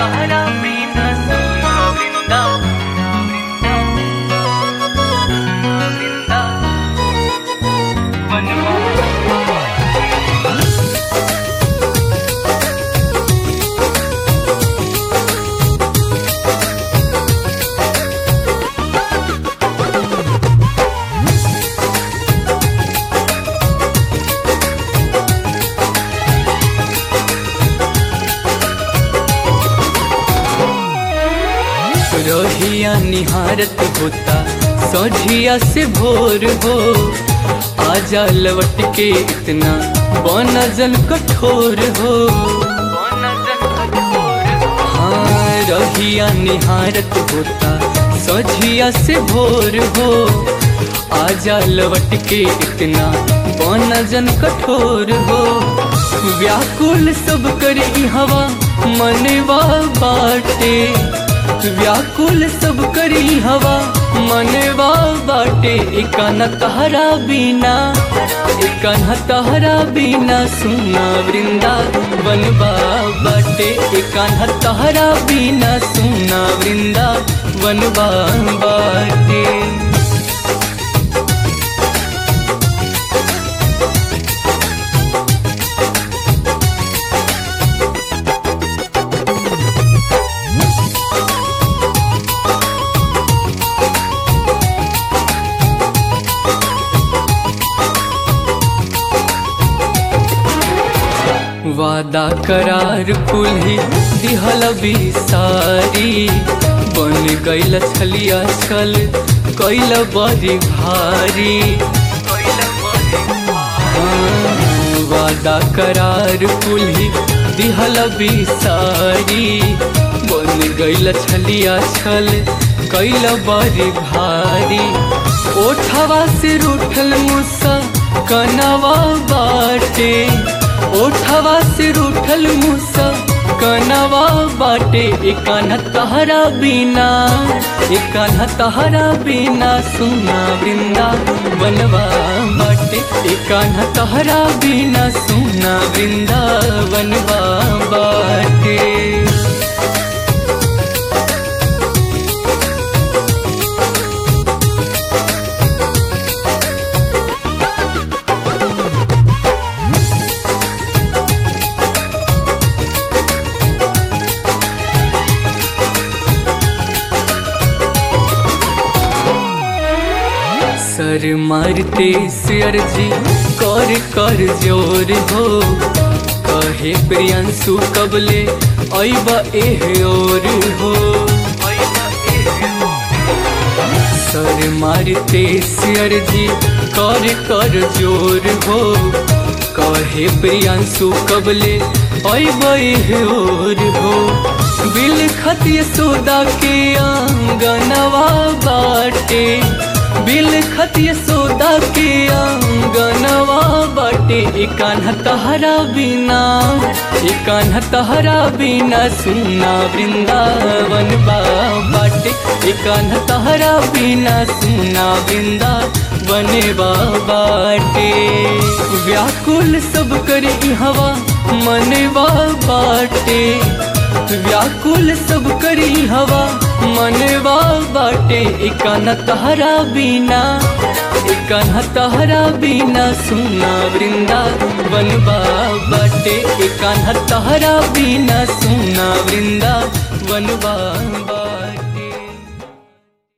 तहरा बिना सुना वृंदा वृंदा रोहिया निहारत होता सोझिया से भोर हो आजा लवट के इतना बनजन कठोर हो हाँ रोहिया निहारत होता सोझिया से भोर हो आजा लवट के इतना बनजन कठोर हो व्याकुल सब करे हवा मनवा बाटे व्याकुल सब करी हवा मनवा बाटे एकान तहरा बिना एकान तहरा बिना सुना वृंदा बनवा बाटे एकान तहरा बिना सुना वृंदा बनवा बाटे वादा करार कुल्ही दिहल सारी बन गईल छलिया छल कैल बड़ी भारी हाँ, वादा करार कुल्ही दिहल सारी बन गईल छलिया छल कैल बड़ी भारी ओठवा से रूठल मुसा कनवा बाटे ओठवा से रूठल मुसा कनवा बाटे एकान तहरा बिना एकान तहरा बिना सुना वृंदा बनवा बाटे एकान तहरा बिना सुना वृंदा बनवा बाटे सर मारते सियर जी कर कर जोर हो कहे प्रियंसु कबले ऐब एह और हो सर मारते सियर जी कर कर जोर हो कहे प्रियंसु कबले ऐब एह और हो बिल खतिय सोदा के आंगनवा बाटे बिल खतिय सोदा के आंगनवा बाटे एकान तहरा बिना एकान तहरा बिना सुना वृंदावन बाटे एकान तहरा बिना सुना वृंदावन बाटे व्याकुल सब करे हवा मनवा बाटे व्याकुल सब करी हवा मनवा बाटे एकान तहरा बिना एकान तहरा बिना सुना वृंदा बनवा बाटे एकान तहरा बिना सुना वृंदा बनवा